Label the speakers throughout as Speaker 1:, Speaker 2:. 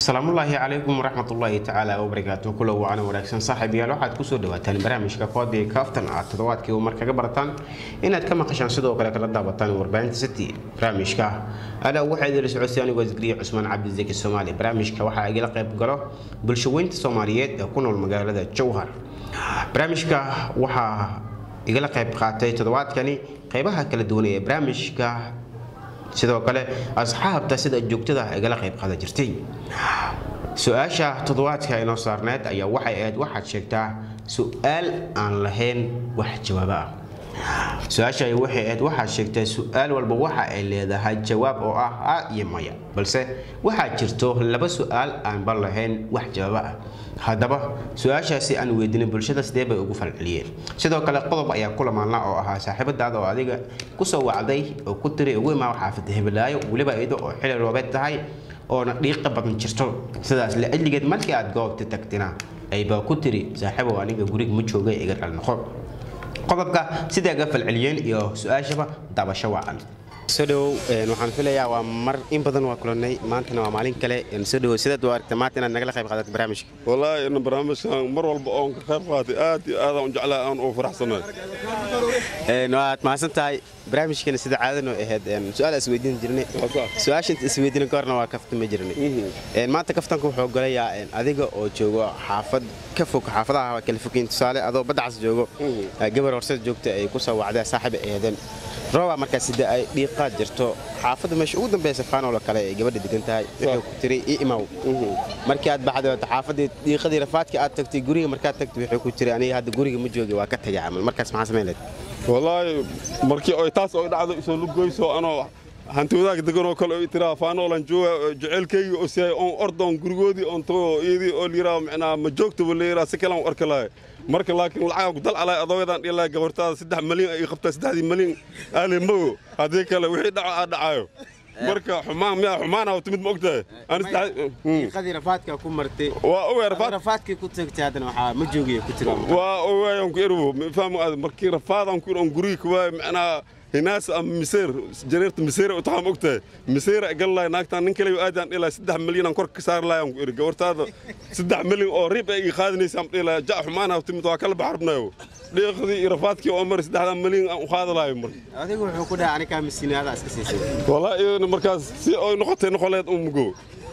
Speaker 1: asalaamullaahi calaykum waraxmatullaahi tacaala wabarakaatu kula wacana wanaagsan saaxiibayaal waxaad kusoo dhawaataan barnaamijka koodii kaaftan aad toddobaadkii u mar kaga barataan inaad ka maqashaan sidoo kale kala daabataan warbaahinta city barnaamijka adaa waxaa idinla socodsiy anigoo isgariya cusmaan cabdizaki soomaali barnaamijka waxaa igala qayb galo bulshaweynta soomaaliyeed ee ku nool magaalada jowhar barnaamijka waxaa igala qayb qaatay toddobaadkani qeybaha kala duwan ee barnaamijka sidoo kale asxaabta sida joogtada igala qayb qaadan jirtay su-aasha toddobaadka inoo saarneed ayaa waxay ahayd waxaad sheegtaa su-aal aan lahayn wax jawaabo ah su-aasha waxay ahayd waxaad sheegtaa su-aal walba waxa ay leedahay jawaab oo ah a iyo maya balse waxaa jirto laba su-aal aanba lahayn wax jawaabo ah haddaba su-aashaasi aan weydiinay bulshada sidee bay ugu falceliyeen sidoo kale qodob ayaa ku lamaanla oo ahaa saaxiibadaada oo adiga kusoo wacday oo ku tiri ugu imaa xaafada hebelaayo weliba iyado oo xili roobeed tahay oona dhiiqa badan jirto sidaas la ajligeed markii aad goobta tagtina aybaa ku tiri saaxiibow aniga guriga ma jooga iga dhalnoqo qodobka siday ga falceliyeen iyo su-aashaba dabasho wacan soo dhawow waxaan filayaa waa mar in badan waa kulanay maantana waa maalin kale soo dhawow sidaad u aragta maanta inaad nagala qayb qaadato barnaamijka
Speaker 2: wallaahi ina barnaamijkan mar walba oon ka qayb qaatay aad iyo aad aan u jeclaa aan u faraxsanahay
Speaker 1: waad mahadsan tahay barnaamijkeena sida caadano ahayd su-aal isweydiin jirnay su-aasha inta isweydiin ka horna waa kaftama jirnay maanta kaftanka wuxuu ogolayaa adiga oo joogo xaafad ka fog xaafadaha kala fogeyn tusaale adoo baddacas joogo gabar horsada joogta ay ku soo wacdeen saaxiiba ahaydeen rooba markaas sida ay dhiiqaad jirto xaafadda meesha ugu dambaysa faanolo kale ay gabadha degan tahay wuxuu ku tiri i imaw markii aad baxday wata xaafaddii dhiiqadii rafaadkii aad tagtay guriga markaad tagtay wuxuu ku tiri aniga hadda guriga ma joogi waa ka tagay camal markaas maxaa samayn lahayd
Speaker 2: wallaahi markii oy taas oy dhacdo isoo lugoyso anoo hanti wadaag deganoo kale oy tiraa faanoolan jooga jeceylkayga oo siyaay oon ordoon gurigoodii oon tago iyadii oo liyiraa macnaa ma joogtaba liyiraa si kalaan u arka lahay marka laakiin lacagaa ku dalcalay adooyadan dhilahay gabartaada saddex malyan ay qabtaa saddexdii malyan aale mago haddii kale wixii dhaco aa dhacayo marka xumaan miyaa xumaana timid ma ogtahay
Speaker 1: dhiiqadii rafaadka ku martay
Speaker 2: waa ogaa rafaad
Speaker 1: rafaadkii ku tagtay haddana waxaa ma joogiya ku tiri
Speaker 2: waa ogaayaan ku erwo fahmo aad markii rafaadaan ku on guriga kuwaay macnaa hinaas ama miseer jareerta miseer u taxaa ma ogtahay miseer gallahay naagtaan nin kale aadaan dhilahay saddex milyan aan kor ka saari lahay aan ku eri gabartaada saddex milyan oo rib ay ii qaadinaysa aan dhilahay jac xumaana timid waa kala baxarbnayo dhiiqdii iyo rafaadkii oo mari saddexdaa milyan aan u qaadi lahay marka
Speaker 1: adigu wuxuu ku dhahay anigaa masiinaada iska siisay
Speaker 2: wallaahi iyadana markaas si oy noqotay noqoleed un mugo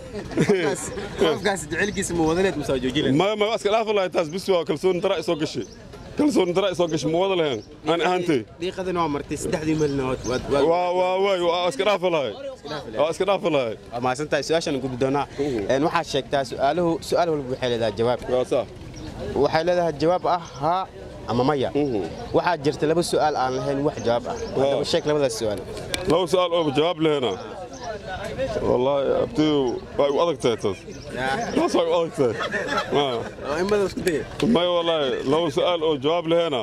Speaker 1: qofkaas jecelkiisa ma wadaneed musaa joojin
Speaker 2: ma ma iska dhaafi lahay taas bis waa kalsooni dara isoo gashay kalsooni dara isoo gashay ma wada lahayn aan ahaantay
Speaker 1: dhiiqadina waa martay saddexdii malinood
Speaker 2: waa waa waay waa iska dhaafi lahay waa iska dhaafi lahay
Speaker 1: waa mahadsantahay su-aashan gudbi doonaa waxaad sheegtaa su-aaluhu su-aal walba waxay leedahay jawaab
Speaker 2: waa saa
Speaker 1: waxay leedahay jawaab ah haa ama maya waxaa jirta laba su-aal aan lahayn wax jawaab ah haddaba sheeg labadaas su-aal
Speaker 2: laba su-aal oo jawaab lehena wallaahi abtiyu waa igu adag tahay taas taas waa igu adag tahay
Speaker 1: imada isku daya
Speaker 2: may wallaahi laba su-aal oo jawaab lehena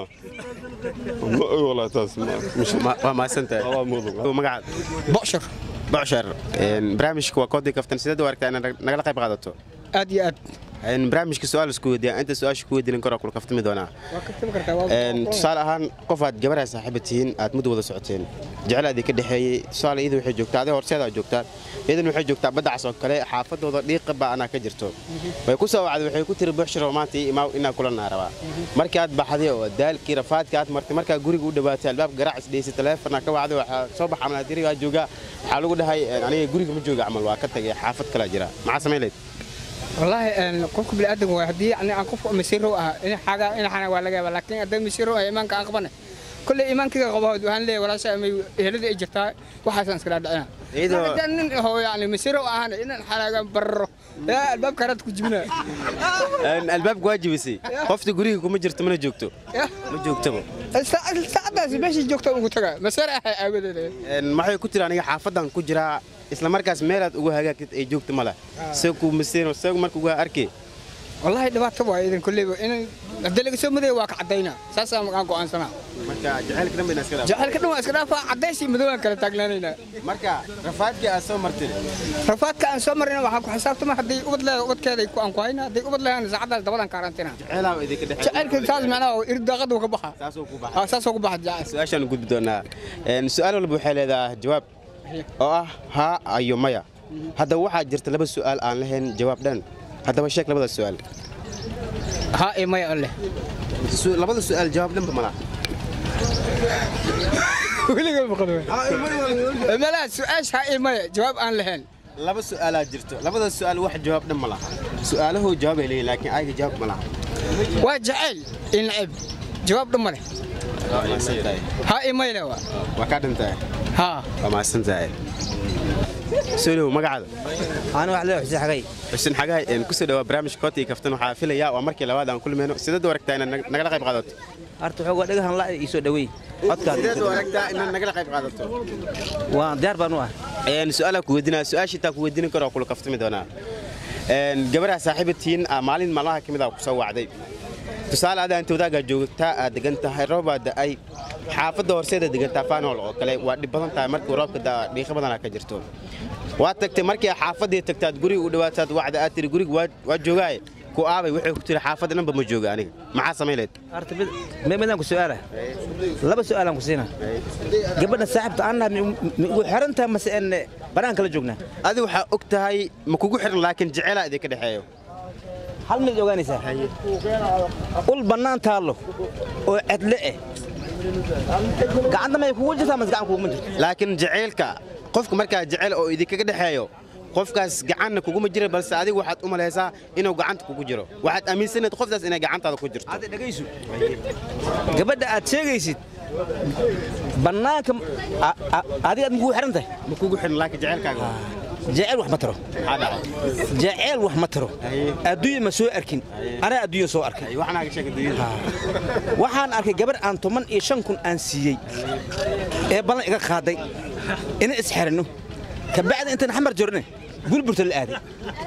Speaker 2: ma oy wallaahi taas
Speaker 1: waa mahadsantahay
Speaker 2: Allah mudug
Speaker 1: magacaad
Speaker 3: bocshar
Speaker 1: bocshar barnaamijka waa koodii kaftan sideed u aragtaa inaad nagala qayb qaadato
Speaker 3: aad iyo aad
Speaker 1: barnaamijka su-aal isku weydiiya inta su-aasha ku weydiinin karo kula kaftami doonaa
Speaker 3: waa kaftami kartaa waa
Speaker 1: tusaale ahaan qof aad gabarha saaxiiba tihiin aad muddo wada socoteen jeclaadii ka dhexeeyey tusaale iyada waxay joogtaa adee horseedaa joogtaa iyadan waxay joogtaa baddacas oo kale xaafadooda dhiiqa baa anaa ka jirto way ku soo wacday waxay ku tiri buxshiro maanta ii imaaw inaa kulanaa rabaa markii aad baxday oo daalkii rafaadka aad martay markaa guriga u dhowaatay albaab garaac isdheysay taleefona ka wacday waxaa soo baxa amal dirigaa joogaa waxaa lagu dhahay aniga guriga ma jooga camal waa ka tagay xaafad kalaa jira maxaa samayn lahayd
Speaker 3: wallaahi qofka bini'aadamka waa haddii yani aan qof masiirow ah in xaga in xana waa laga yaabaa laakiin haddii masiirow ah iimaanka aan qabana kolley iimaankayga qabahood waxaan leeyahay walaasha amay ehelada ay jirtaa waxaasaan iskala dhacina
Speaker 1: Iyadoo-
Speaker 3: haddaan nin hoo yani masiirow ahana inaan xanaaga bararo yaa albaabka haraad ku jibina
Speaker 1: albaabka waa jibisay qofta guriga kuma jirto mana joogto ma joogtaba
Speaker 3: saacadaas meeshii joogta ugu taga masiir ah aawadeed
Speaker 1: maxay ku tiri aniga xaafadan ku jiraa isla markaas meelaad ugu hagaagtid ay joogto mala isagu masiino isagu marka uga arkay
Speaker 3: wallaahi dhibaato waa idan kolleyba in haddii laga soo madaya waa ka caddaynaa saasaa aan go'aansanaa
Speaker 1: marka jacaylka dhan bayna iska dhaaf
Speaker 3: jacaylka dhan waa iska dhaafaa caddays iyo madow aan kala taagnaanaynaa
Speaker 1: marka rafaadkii aad soo martay
Speaker 3: rafaadka aan soo marina waxaan ku xisaabtama haddii ubad leeda ubadkeeda aan ku hayna haddii ubad leedan saacadaas dabadan kaarantina
Speaker 1: ceelaa idinka dhexe
Speaker 3: jacaylka saas macnaha irid daaqada ka baxa
Speaker 1: taasoo ku baxa
Speaker 3: aa saasoo ku baxa jacayl
Speaker 1: su-aashaan gudbi doonaa su-aal walba waxay leedahay jawaab oo ah haa iyo maya haddaba waxaa jirta laba su'aal aan lahayn jawaab dhan haddaba sheeg labada su'aal
Speaker 3: haa iyo maya leh
Speaker 1: Su- labada su'aal jawaab dhanba ma laha
Speaker 3: weliga maqal malaha su-aasha haa iyo maya jawaab aan lahayn
Speaker 1: laba su'aalaa jirto labada su'aal wax jawaab dhan ma laha su'aalahu jawaab ay leeyihin laakiin ayaga jawaab ma laha
Speaker 3: waa jacayl iyo nacib jawaab dhan ma leh
Speaker 1: waa mahadsantahay
Speaker 3: haa iyo maya leh waa
Speaker 1: waa kaa dhantahay
Speaker 3: haa
Speaker 1: waa mahadsantahay solow magacaada
Speaker 4: أنا واحد له حسين حقي
Speaker 1: xuseen xagahay een kusoo dhawaa barnaamijka koota iyo kaftan waxaa filayaa waa markii labaad aan kulmayno sideed u aragtaa inaad nag- nagala qayb qaadato
Speaker 4: أرتو حقوق دقها لا يسوي دوي
Speaker 1: sideed u
Speaker 4: أتكاد
Speaker 1: aragtaa inaad nagala qayb qaadato
Speaker 4: وان ديار بانوا
Speaker 1: een su'aalaa ku weydiinaa su-aashii taa ku weydiin karo oo kula kaftami doonaa een gabadha saaxiibatiin ah maalin maalmaha ka mid ah ku soo wacday tusaale adaa inta wadaagaa joogtaa aad degan tahay roobaa da'ay xaafadda horseeda degantaa faanool oo kale waa dhib badan tahay markii roobka daa dhiiqo badanaa ka jirto waad tagtay markii xaafaddii tagtaad guriga u dhawaataad wacda aad tiri guriga waa- waa joogaaye ku aabay wuxuu ku tiri xaafadda dhanba ma jooga aniga maxaa samayleed
Speaker 4: أرتو بد ما بدنا كسؤاله لبس سؤال كسينا قبلنا صاحبت أنا وحرنتها مثلا إن بنان كلا جوجنا
Speaker 1: adi waxaa og tahay ma kugu xiran laakiin jeceelaa idinka dhexeeyo
Speaker 4: هل من جوجاني سا قول بنان تالو وعدلة قعدنا ما يكون جثة مس قاعد كوجمن
Speaker 1: laakiin jaceylka qofka markaa jecel oo idinkaga dhexeeyo qofkaas gacanna kuguma jira balse adigu waxaad u malaysaa inuu gacanta kugu jiro waxaad aaminsanayd qoftaas inay gacantaada ku jirto
Speaker 4: هذا دقيسو قبل أتشيجيسيد بنانك هذه أدمو حرنته
Speaker 1: ma kugu xiran laakiin jaceylkaaga
Speaker 4: جعل wax ma taro
Speaker 1: maxaa dhacay
Speaker 4: jaceyl wax ma taro
Speaker 1: Haye.
Speaker 4: adduunya ma soo arkin anaa adduunya soo arkay
Speaker 1: Ay, waxnaaga sheega dunyada
Speaker 4: waxaan arkay gabar aan toban iyo shan kun aan siiyey ee ballan iga qaaday ina isxirino kabacdi intaan xamar jorne gulburta la aaday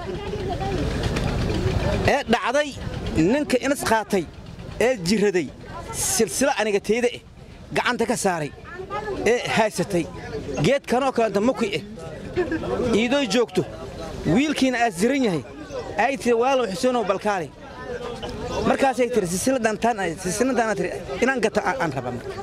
Speaker 4: ee dhacday ninka inas qaatay ee jiraday silsilo aniga teyda eh gacanta ka saaray ee haysatay geed kanoo kalenta muki eh iidoo joogto wiilkiina aad siran yahay ay tiri waalow xuseenow balkaali markaasay tiri silsiladantaan tiri inaan gato aan aan rabaa marka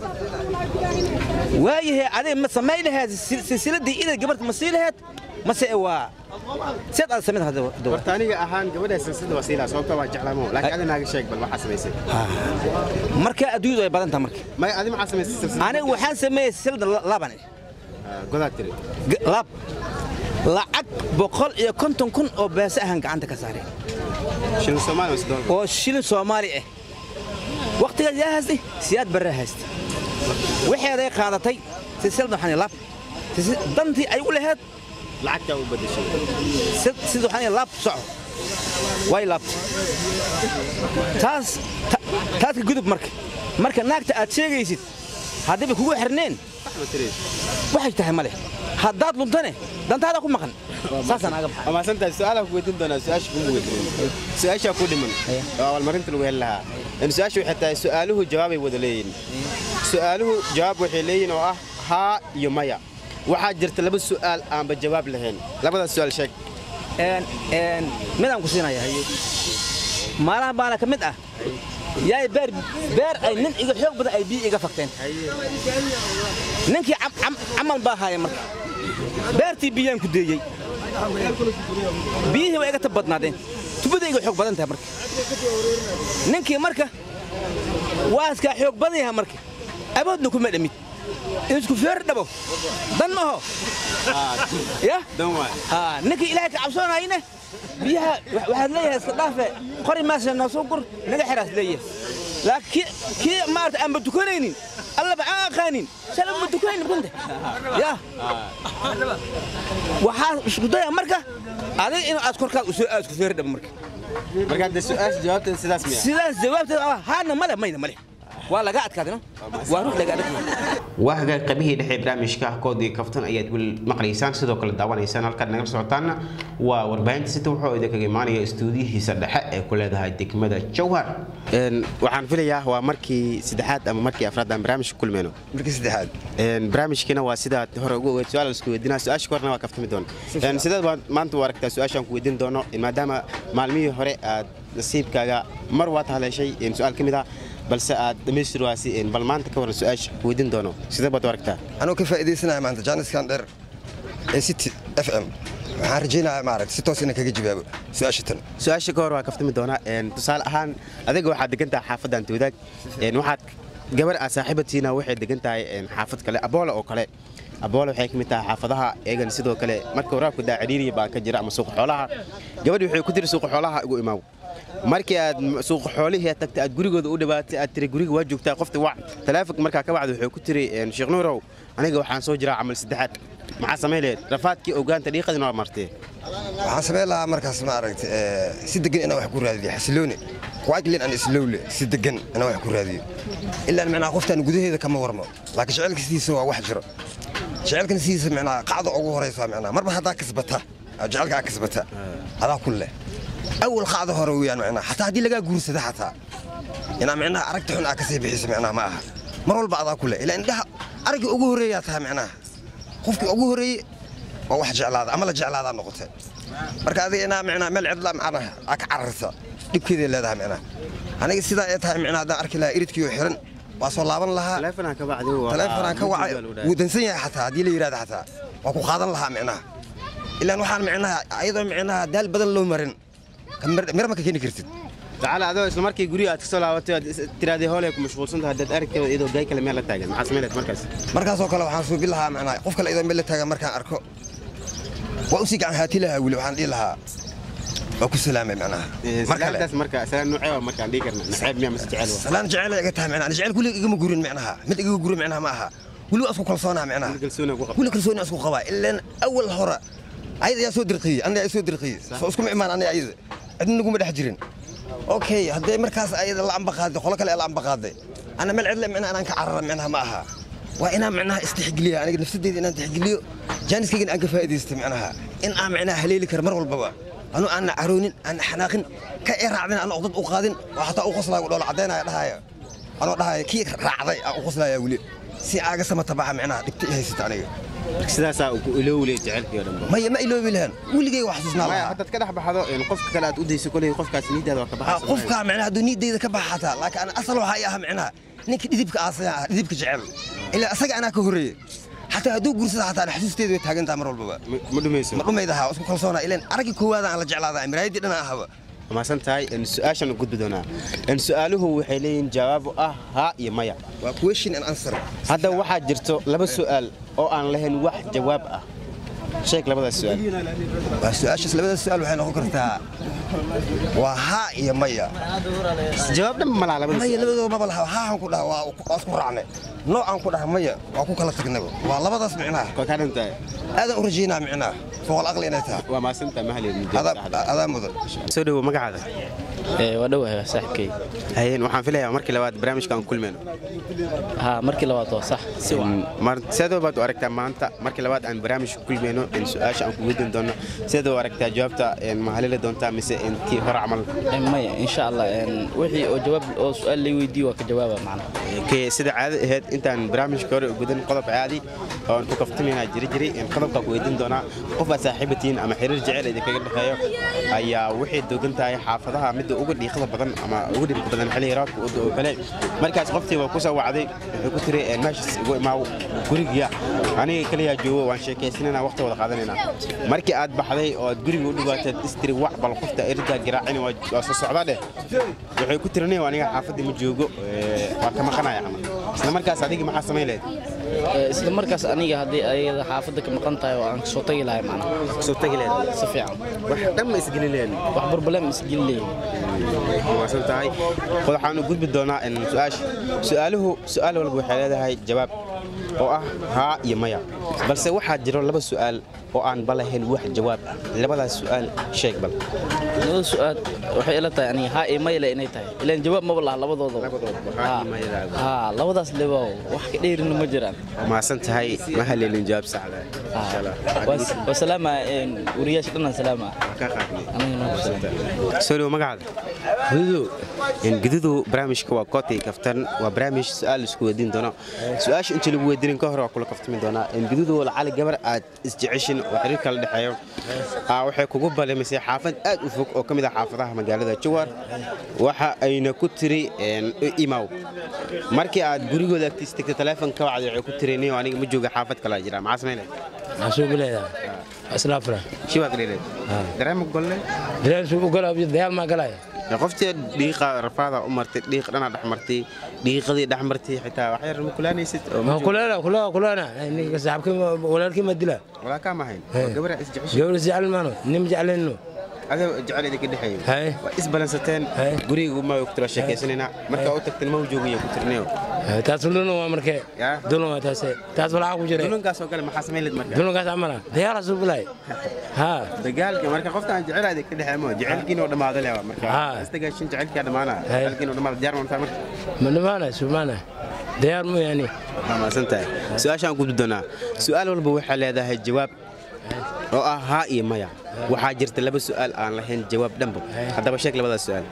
Speaker 4: waayahay adig ma samay laheed sil- silsiladii ida gabarta ma sii laheed mase waa seed aad samayd hadda hadda
Speaker 1: horta aniga ahaan gabadha silsilada waa siilaa sababta waa jeclaamo laakiin adi naaga sheeg bal waxaa samaysay
Speaker 4: marka adduunyadu ay badan tahay marka
Speaker 1: may adi maxaa samaysay silsilada
Speaker 4: aniga waxaan sameeyey silsilada la- laban eh.
Speaker 1: Ah, godaad tiri
Speaker 4: G- lab lacag boqol iyo konton kun oo beesa ahaan gacanta ka saaray
Speaker 1: shilin soomaali waa sidoo
Speaker 4: oo shilin soomaali ah wakhtigaas yaa haystay siyaad barre haystay waxeeday qaadatay silsilada waxaan lab Silsil- dantii ay u laheed
Speaker 1: lacagtaa u badashay
Speaker 4: sid- sida waxaan laab soco way laabtay taas ta- taas ka gudub marka marka naagta aad sheegaysid haddiiba kugu xirneen
Speaker 1: wax ma tiri
Speaker 4: waxay tahay male haddaad luntane dantaada ku maqan saasaan aga baxay
Speaker 1: waa mahadsantahay su-aalaa ku weydiin doonaa su-aasha kuma weydiin su-aashaa ku dhiman oo abaalmarinta lagu heli lahaa in su-aasha waxay tahay su-aaluhu jawaabay wada leeyihin su-aaluhu jawaab waxay leeyihin oo ah haa iyo maya waxaa jirta laba su'aal aanba jawaab lahayn labadaas su'aal sheeg
Speaker 4: Een- een, midaan ku siinaya maalaha baala ka mid ah yaay beer beer ay nin iga xoog badan ay biyo iga fakteen ninkii cam- cam- camal baa haaya marka beertii biyaan ku deeyey biyihii waa iga tab badnaadeen tubada iga xoog badan tahay marka ninkii marka waa iskaa xoog badan yahay marka aboodna kuma dhamid isku feer dhabo dan maho ya
Speaker 1: dan waay
Speaker 4: ها نكي إلهي كعبسون هاينه بيها واحد ليه استضافة قري ماشي نصوقر نجا حراس ليه لكن كي كي ما أرت أم بتكونين الله بعاق خانين سلام بتكونين بنت يا وحاس شو ده يا مركا هذا إنه أذكر كا أسوء أذكر في رد مركا
Speaker 1: marka hadda su-aasha jawaabteeda sidaas miya
Speaker 4: سيدا جوابت هذا ملا مين ملا ولا قاعد كذا واروح لقاعد
Speaker 1: waa hagaag qabihii dhexe barnaamijka koodii kaftan ayaad weli maqlaysaan sidoo kale daawanaysaan halkaad naga socotaana waa warbaahinta sita wuxuu idinkaga imaanaya istuudiyihiisa dhexe ee ku leedahay degmada jowhar waxaan filayaa waa markii saddexaad ama markii afraad aan barnaamijka kulmeyno
Speaker 5: markii saddexaad
Speaker 1: barnaamijkiina waa sidaad hore ugu ogeed su-aal isku weydiinaa su-aasha korna waa kaftami doona sideed baad maanta u aragtaa su-aashaan ku weydiin doono maadaama maalmihii hore aad nasiibkaaga mar waad haleeshay su-aal ka mid ah balse aad dhammaystir waasi bal maanta ka waran su-aasha ku weydiin doono sidee baad u aragtaa
Speaker 5: anuu ka faa'iidaysanaya maanta jaaniskan dheer ee city f m waxaan rajaynayaa maaragta si toos inaan kaga jawaabo su-aasha tan
Speaker 1: su-aasha ka hor waa kaftami doonaa een, tusaale ahaan adiga waxaad degan tahay xaafadda antawadaag een, waxaad gabar aad saaxiibatiina waxay degan tahay een, xaafad kale aboola oo kale aboola waxay ka mid tahay xaafadaha eegan sidoo kale marka waraabku daa ciriiriya baa ka jira ama suuqa xoolaha gabadhi waxay ku tiri suuqa xoolaha igu imaaw markii aad m- suuqa xoolihii aad tagtay aad gurigooda u dhawaatay aad tiri guriga waa joogtaa qofta wac taleefonka markaa ka bacda waxay ku tiri een, sheekh nuurow aniga waxaan soo jiraa camal saddexaad maxaa samayn laheyd rafaadkii ogaanta dhiiqadina waa martee
Speaker 5: waxaan samayn lahaa markaas maaragta eh, si degan inaan wax ku raadiyo xasilooni quaglin aan islowle si degan inaan wax ku raadiyo ilaan micnaha qoftaan gudaheeda kama warmo laakiin jecelka sidiisa waa wax jiro jecelkan sidiisa micnaha qacda ugu horaysa micnaha marba haddaa kasbata oo jecelka aa kasbata adaa ku leh awal qacda hore weeyaan micnaha xataa haddii lagaa guursada xataa inaa micnaha aragta xun aa kasii bixiso micnaha ma aha mar walba adaa ku leh ilaa indhaha araggii ugu horreeyaa tahay micnaha qofkii ugu horreeye waa wax jeclaada ama la jeclaadaa noqotay marka adiga inaa micnaha meel cidla macnaha aa ka cararta dhibkeeday leedahay micnaha aniga sidaa ay tahay micnaha haddaan arki lahaa iridkii oo xiran waa soo laaban lahaa
Speaker 1: taleefonaan ka bacdi waa-
Speaker 5: taleefonaan ka wacay wuu dansan yahay xataa haddii la yidhahda xataa waa ku qaadan lahaa micnaha ilaan waxaan micnaha ayadoo micnaha daal badan loo marin ka mir mir ma ka keeni kartid
Speaker 1: تعال adoo isla markii guriga aad ka soo laabatay aad is- tiraadii hoolee ku mashquulsan tahay haddaad aragtay iyadoo gaay kale meel la taagan maxaa samayn lahayd markaas
Speaker 5: markaasoo kale waxaan suubi lahaa micnaha qof kale idoo meel la taagan markaan arko waa usii gacan haati lahaa weli waxaan dhihi lahaa waa ku salaamay micnaha mar kale
Speaker 1: salaantaas marka salaan nuucee waa markaan dhihi karna naceeb miyaa mas jecel waa
Speaker 5: salaan jecel iga tahay micnaha jecel kulig igama gurin micnaha mid iga gurin micnaha ma aha weli waa isku kalsoonaa micnaha
Speaker 1: kalsooni ku qabta
Speaker 5: weli kalsooni isku qabaa ilaan awal hore ayada ayaa soo dirqiyey aniga ayaa soo dirqiyey soo iskuma imaan aniga ayada cidna naguma dhex jirin okay haddee markaas ayada la amba qaaday qolo kale la amba qaaday ana meel cidle micnaha anaan ka carara micnaha ma aha waa inaan micnaha istixgeliya aniga nafsadeyda inaan tixgeliyo jaaniskaygana aan ka faa'iidaysto micnaha in aan micnaha haleeli karo mar walbaba anu aanna caroonin aanna xanaaqin ka ee raacdin aan oqdad u qaadin oo xataa u qoslaayo dhoola caddaynaya dhahaya anoo dhahaya kii raacday aan u qoslaya weli si aaga samatabaxa micnaha dhibta i haysata aniga
Speaker 1: sidaasaa ku ilowle jecelkii oo dhan
Speaker 5: maya ma iloobi lahan weligay wax xasuusnaa
Speaker 1: maya
Speaker 5: lahaa
Speaker 1: haddaad ka dhex baxdo een, qofka kale aad u dayso koley qofkaas niidaada waa ka
Speaker 5: Ah,
Speaker 1: baxaysa
Speaker 5: qofka micnaha hadduu niidayda ka baxa xataa laakiin ana asal waxaa i aha micnaha ninka dhidibka aasaya ah dhidibka jecel ilaa asaga anaa ka horreeye xataa hadduu guursada xataa ana xasuusteedu way taagantaha mar walbaba
Speaker 1: Ma- ma dhumayso
Speaker 5: ma dhumayd ahaa isku kalsoona ilaan araggii koowaada aan la jeclaada miraayadii dhana ahaba
Speaker 1: maasan tahay een, su-aashan u gudbi doonaa een, su-aaluhu waxay leeyihiin jawaabo ah haa iyo maya
Speaker 5: waa question and answer
Speaker 1: hadda waxaa jirto laba su'aal oo aan lahayn wax jawaab ah sheeg labadaas su'aal
Speaker 5: waa su-aashaas labada su-aal waxay noqon kartaa waa haa iyo maya
Speaker 1: jawaab dhan malaa labada
Speaker 5: maya
Speaker 1: su'aal
Speaker 5: labadooda maba laha haahan ku dhaha waa waa isku raacne noocaan ku dhaha maya waa ku kala tagnaba waa labadaas micnaha
Speaker 1: waa kaa dhan tahay
Speaker 5: aadaan u rajaynaa micnaha foqol aqli inay tahay
Speaker 1: waa maasan tahay ma halin
Speaker 5: adaa adaa mudan
Speaker 1: soo dhawo magacaada
Speaker 6: waa dhowahay saaxibkay
Speaker 1: hayeen waxaan filayaa markii labaad barnaamijka aan kulmayno
Speaker 6: haa markii labaad waa sax si wacan
Speaker 1: mar- sidoo baad u aragtaa maanta markii labaad aan barnaamij kulmayno in su-aasha aan ku weydiin doono sidoo u aragtaa jawaabta een, ma halili doontaa mise in tii hore camal
Speaker 6: Eh, maya insha allah een, wixii oo jawaab oo su-aal lay weydiiyo waa ka jawaaba macna
Speaker 1: Kee, sida caado ahayd intaan barnaamijka hore u gudan qodob caadi oon ku kaftamayna jiri jiray in qodobka ku weydiin doonaa qof aad saaxiibatiin ama xiriir jecel idinkaga dhexeeyo ayaa waxay dogan tahay xaafadaha midda ugu dhiiqada badan ama ugu dhibka badan xilliga raadka oo kale markaas qoftii waa ku soo wacday wuxuu ku tiri "Een, meeshaas igu imaaw guriga aniga kaliya joogo waan sheekaysanayna waqti wada qaadanayna markii aad baxday oo aad guriga u dhawaateed istiri wac bal qofta eridaa garaacin waa waa soo socdaa dheh waxay ku tirinay aniga xaafadii ma joogo ee, waa ka maqanaya camal isla markaas adiga maxaa samayn lahayd
Speaker 6: Eh, isla markaas aniga haddii ayada xaafadda ka maqan tahay oo aan kasoo tagi lahay macna
Speaker 1: soo tagi lahayd
Speaker 6: si fiican
Speaker 1: wax dhan ma isgelin lahayd
Speaker 6: wax burbalem isgelin leeyihin
Speaker 1: waasan tahay waxaan u gudbi doonaa in su-aasha su-aaluhu su-aal walba waxay leedahay jawaab oo ah haa iyo maya balse waxaa jiro laba su-aal oo aan balahayn wax jawaab ah labadaas su-aal sheeg bal
Speaker 6: labada su-aal waxay ila tahay aniga haa iyo mayle inay tahay ilaan jawaab maba laha labadoodaba
Speaker 1: Labadoodaba, haa iyo
Speaker 6: Haa.
Speaker 1: maya lahaada.
Speaker 6: haa labadaas leba wax ka dheerina ma jiraan
Speaker 1: maasan tahay ma haleelin jawaab saxda
Speaker 6: Haa.
Speaker 1: insha allah
Speaker 6: Waa- waa salaama een, wariyaasha dhanaan salaama
Speaker 1: ka qaadnay
Speaker 6: anigana ku salaama
Speaker 1: soo dhawo magacaada gududu gududu barnaamijka waa kootay kaftan waa barnaamij su-aal isku weydiin doono su-aasha inta lagu weydiinin ka hore waa kula kaftami doonaa in gududu lacali gabar aad isjeceshin oo xiriir kala dhexeeyo aa waxay kugu balimisay xaafad aad u fog oo ka mid ah xaafadaha magaalada jawar waxa ayna ku tiri een, imaw markii aad gurigooda agtiis tagtay taleefon ka wacday waxay ku tiri nin aniga ma jooga xaafad kala jira maxaa samaynay
Speaker 7: maxaa soo bilayaa islaafra
Speaker 1: shibaa ka dheereed dareema golle
Speaker 7: dareensu u galaa dayaal maa galaya
Speaker 1: qoftii dhiiqa rafaada u martay dhiiq dhana dhex martay dhiiqadii dhex martay xitaa wax yar ma kulaanaysid oo ma
Speaker 7: ma kuleena kuleena kuleena ninka saaxibkii walaalkii ma dila
Speaker 1: walaa kaa mahayn gabadha is jeceshay
Speaker 7: gabadha jecel maano nin jeclayno
Speaker 1: adoo jecel idinka dhexeeyay
Speaker 7: Haye.
Speaker 1: waa isbalansateen
Speaker 7: Haye.
Speaker 1: guriga ma ku tira sheekaysanayna markaa u tagteen ma u joogayo ku tirneyo
Speaker 7: taas dulan waa markee
Speaker 1: Yaa.
Speaker 7: dulan waa taase taas walaa ku jira
Speaker 1: dulankaas oo kale maxaa samayn lahayd marka
Speaker 7: dulankaas amala dayaal suu bilay ha
Speaker 1: dagaalka marka qofka aan jecel idinka dhexeey ma jecelkiina oo dhamaado leewa marka
Speaker 7: Haa.
Speaker 1: isdagaashin jecelkiina dhamaana
Speaker 7: Haye.
Speaker 1: jecelkiina oo dhamaado diyaar ma marka
Speaker 7: ma dhamaana sumaana dayaal mu yani
Speaker 1: waa mahadsantahay su-aashaan gudbi doonaa su-aal walba waxaa leedahay jawaab oo ah haa iyo maya waxaa jirta laba su-aal aan lahayn jawaab dhanba haddaba sheeg labadaas su-aal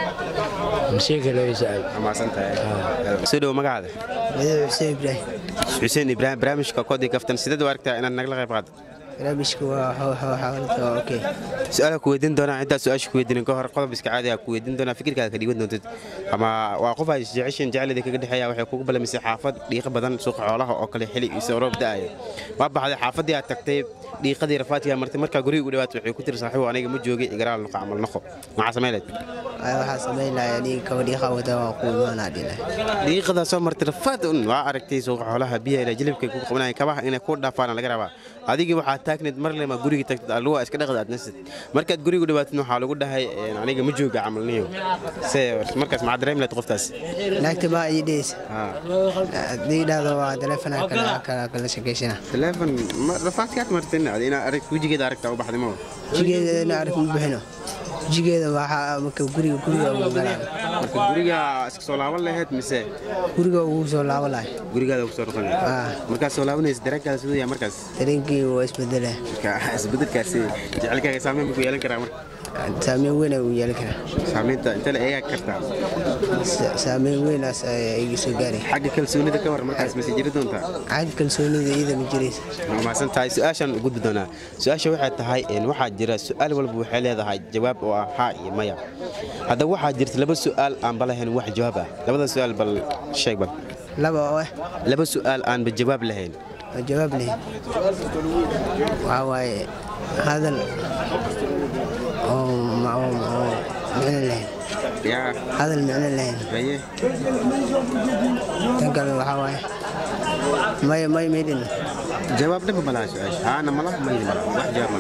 Speaker 7: masheeka loo isaal
Speaker 1: waa mahadsantahay soo dhowo magacaada
Speaker 8: madaxweyne xuseen ibraahim
Speaker 1: xuseen ibraahim barnaamijka koodii kaftan sideed u aragtaa inaad nagala qayb qaado
Speaker 8: barnaamijka waa xawaalada waa okay
Speaker 1: su-aala ku weydiin doonaa intaad su-aasha ku weydiinin ka hor qodob iska caadi ah ku weydiin doonaa fikirkaada ka dhiiban doontid ama waa qof ay jeceshiin jecelida kaga dhexeeya waxay kugu balamisay xaafad dhiiqa badan suuqa xoolaha oo kale xili isoo roob da'aya waa baxday xaafaddii aad tagtay dhiiqadii rafaadkii aad martay markaa guriga u dhawaatay waxay ku tiri saaxiibo aniga ma joogay igaraal noqo camal noqo maxaa samaynayd
Speaker 8: Ay, waxaa samayn lahaa aniga kabadhiiqa wada waa ku imaanaa dhila
Speaker 1: dhiiqadaa soo martay rafaad un waa aragtay suuqa xoolaha biyaha ilaa jilibkay ku qabnayeen kabaha inay ku dhaafaana laga rabaa adigii waxaa taagneed mar lema guriga tagtid alluwa iska dhaqda aad nasid markaad guriga u dhawaatid waxaa lagu dhahay een, aniga ma jooga camal niyo se markaas maxaa dareemi lahayd qoftaas
Speaker 8: naagta baa ii dhehaysa haddii dhahdo waa taleefanaa kala kala kala sheekaysana
Speaker 1: teleefon rafaadkaad martin inaa arag wejigeeda aragtaa u baxday mawa
Speaker 8: jigeeda ina arag ma bixino jigeeda waxaa marka guriga guriga ugu galaan
Speaker 1: marka guriga iska soo laaban lahayd mise
Speaker 8: guriga ugu soo laabo lahay
Speaker 1: gurigaada ku soo noqon lahayd
Speaker 8: Ah.
Speaker 1: markaad soo laabanaysa dareenkaada siduu yahay markaas
Speaker 8: dareenkii waa isbedela
Speaker 1: marka isbedelkaasi jecelkaaga saameyn buu ku yeelan karaa marka
Speaker 8: saameyn weyn uu yeelan karaa
Speaker 1: saameynta inta la eegaa kartaa
Speaker 8: Sa- saameyn weynaas ayaa iga soo gaaray
Speaker 1: xagga kalsoonida ka war markaas mase jiri doontaa
Speaker 8: cad kalsoonida iyada ma jiraysa
Speaker 1: waa mahadsan tahay su-aashaan u gudbi doonaa su-aasha waxay tahay een, waxaa jira su-aal walba waxay leedahay jawaab oo ah haa iyo maya haddaba waxaa jirta laba su-aal aanba lahayn wax jawaab ah labada su-aal bal sheeg bal
Speaker 8: laba oo ah
Speaker 1: laba su-aal aanba jawaab lahayn
Speaker 8: waa jawaab leh waxaa waaye hadal oo ma- oo oo micno lahayn
Speaker 1: yaa
Speaker 8: hadal micno lahayn
Speaker 1: haye
Speaker 8: tan kale waxaa waaye may may maydhin
Speaker 1: jawaab dhaba malaha su-aasha haana malaha maydi malaha wax jawaab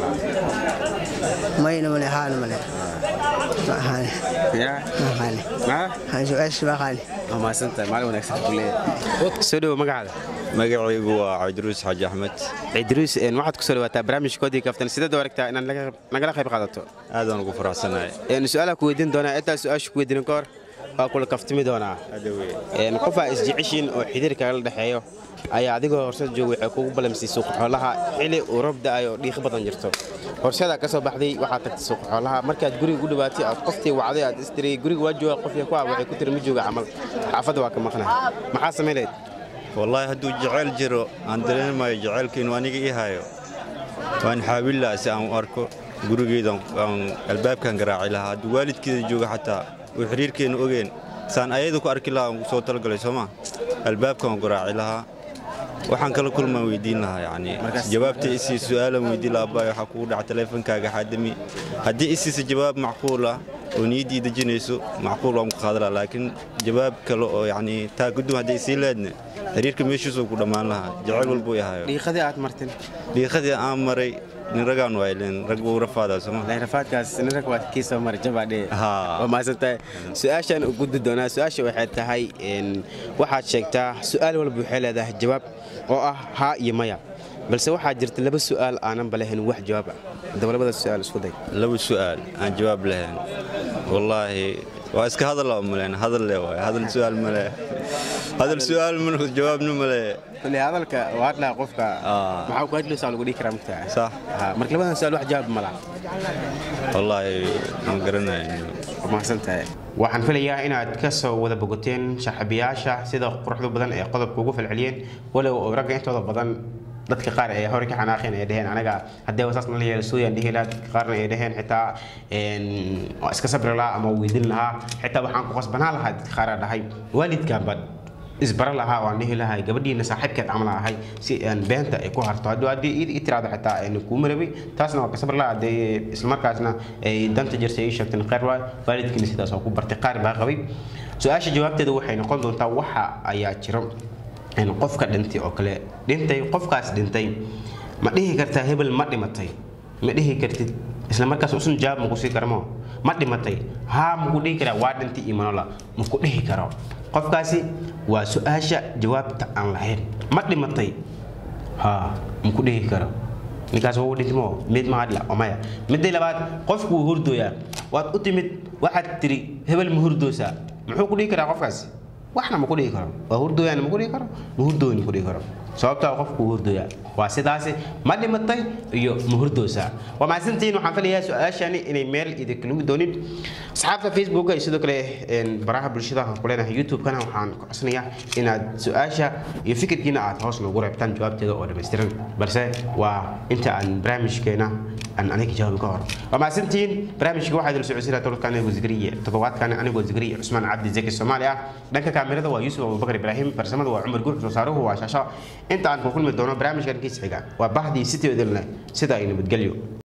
Speaker 1: malaha
Speaker 8: mayna male haana male maxaane
Speaker 1: yaa
Speaker 8: maxaane
Speaker 1: maa
Speaker 8: waxaan su-aasha maxaane
Speaker 1: waa mahadsan tahay maalin wanaagsan ku leeyahay soo dhowo magacaada
Speaker 2: magacaygu waa cabdiruus xaaji axmed
Speaker 1: cidruus een, waxaad ku soo dhawaataa barnaamijkoodii kaftan sideed u aragtaa inaad naga- nagala qayb qaadato
Speaker 2: aadaan ugu faraxsanahay
Speaker 1: Een, su-aalaa ku weydiin doonaa intaa su-aasha ku weydiinin ka hor waa kula kaftimi doonaa Een, qofaa isjeceshiin oo xidhiir kagala dhexeeyo ayaa adigoo horseed jooga waxay kugu balamisay suuqa xoolaha xili uu roob da'ayo oo dhiiqi badan jirto horseedaa ka soo baxday waxaad tagtay suuqa xoolaha markaad guriga u dhawaatay aad qoftii wacday aad istiri guriga waa jooga qofkii ku ah waxay ku tiri ma jooga camal xaafadda waa ka maqnay maxaa samayn lahayd
Speaker 9: wallaahi hadduu jeceyl jiro aan dareemayo jeceylka inuu aniga ii hayo waan xaawin lahaa si aan u arko gurigeeda aan albaabkan garaaci lahaa hadduu waalidkeeda jooga xataa uu xiriirkeenna ogeen saan ayada ku arki lahaa aan soo talagalay sooma albaabkan garaaci lahaa waxaan kala kulmaan weydiin lahaa yacni jawaabta isii su'aalan weydiin lahaa abaay waxaa kugu dhaca taleefankaaga xaadami haddii isiisa jawaab macquul ah oo niyaddii dejinayso macquul waan ku qaadan lahaa laakiin jawaab kale oo yacni taa gudum hadday isii leedne xiriirka meeshiisuu ku dhammaan lahaa jecel walbuu i hayo
Speaker 1: dhiiqadii aad martin
Speaker 9: dhiiqadii aan maray nin ragaan waayleen rag buu rafaadaa sooma
Speaker 1: rafaadkaas nin rag waa kii soo maray jabaadhe waa mahadsantahay su-aashaan u gudbi doonaa su-aasha waxay tahay een, waxaad sheegtaa su-aal walba waxay leedahay jawaab oo ah haa iyo maya balse waxaa jirta laba su-aal aananba lahayn wax jawaab ah haddaba labada su-aal isku day
Speaker 9: laba su'aal aan jawaab lahayn wallaahi waa iska hadal laba maleen hadal le waay hadal su'aal male hadal su'aal male jawaabna male
Speaker 1: kule hadalka waa hadlaa qofka maxaa ku hadlaysaa lagu dhihi karaa mugtaa
Speaker 9: sax
Speaker 1: marka labadan su-aal wax jawaab ma laha
Speaker 9: wallaahi ma garanayo
Speaker 1: mahadsantahay waxaan filayaa inaad ka soo wada bogoteen saaxiibayaasha sida quruxda badan ee qodobka ugu falceliyeen walow oo ragga intooda badan dadka qaar ee hore ka xanaaqeen ay dheheen anaga haddee wasaas nala yeelo suuyaan dhihi lahaa dadka qaarna ay dheheen xitaa een, waa iska sabri lahaa ama weydiin lahaa xitaa waxaan ku qasbanaan lahaa dadka qaaraa dhahay waalidkaanba isbara lahaa oo aan dhihi lahay gabadhiina saaxiibkeed camal ahay si aan beenta ay ku harto haddii haddii ii tiraahdo xitaa ayna kuu marabay taasna waa ka sabr lahaa dee islamarkaasna ay danta jirtay ii sheegteen khayr waay waalidkiina sidaas oo ku bartay qaar baa qabay su-aasha jawaabteeda waxay noqon doontaa waxa ayaa jiro in qofka dhintay oo kale dhintay qofkaas dhintay ma dhihi kartaa hebel ma dhimatay ma dhihi kartid isla markaas usun jawaab maku sii karmo ma dhimatay haa maku dhihi karaa waa dhintay iyo manola maku dhihi karo qofkaasi waa su-aasha jawaabta aan lahayn ma dhimatay haa maku dhihi karo ninkaas waa u dhintimo mid mahadla omaya midday labaad qofku wuu hurdooyaa waad u timid waxaad tiri hebel ma hurdoosaa muxuu ku dhihi karaa qofkaasi waxna ma ku dhihi karo waa hurdooyaana ma ku dhihi karo ma hurdooyni ku dhihi karo sababtaa qofku wuu hurdooyaa waa sidaasi ma dhimatay iyo ma hurdoosaa waa mahadsantihiin waxaan filayaa su-aashani inay meel idinka lugi doonin asxaabta facebooka iyo sidoo kale baraha bulshada aan ku leenahay youtube-kana waxaan ku codsanayaa inaad su-aasha iyo fikirkiina aad hoos noogu reebtaan jawaabteeda oo dhammaystiran balse waa inta aan barnaamijkeena aan aniga jawaabi ka hor waa mahadsantihiin barnaamijka waxaa idil socodsiinaa todobadka anigoo zikriye toddobaadkan anigoo zikriye cusmaan cabdi zaki soomaali ah dhanka kaamirada waa yuusuf abubakar ibraahim farsamada waa cumar guur soosaarahu waa shaasho inta aan ku kulmi doono barnaamijkan kiis xiga waa bahdii sitioodilne sida ay nabadgelyo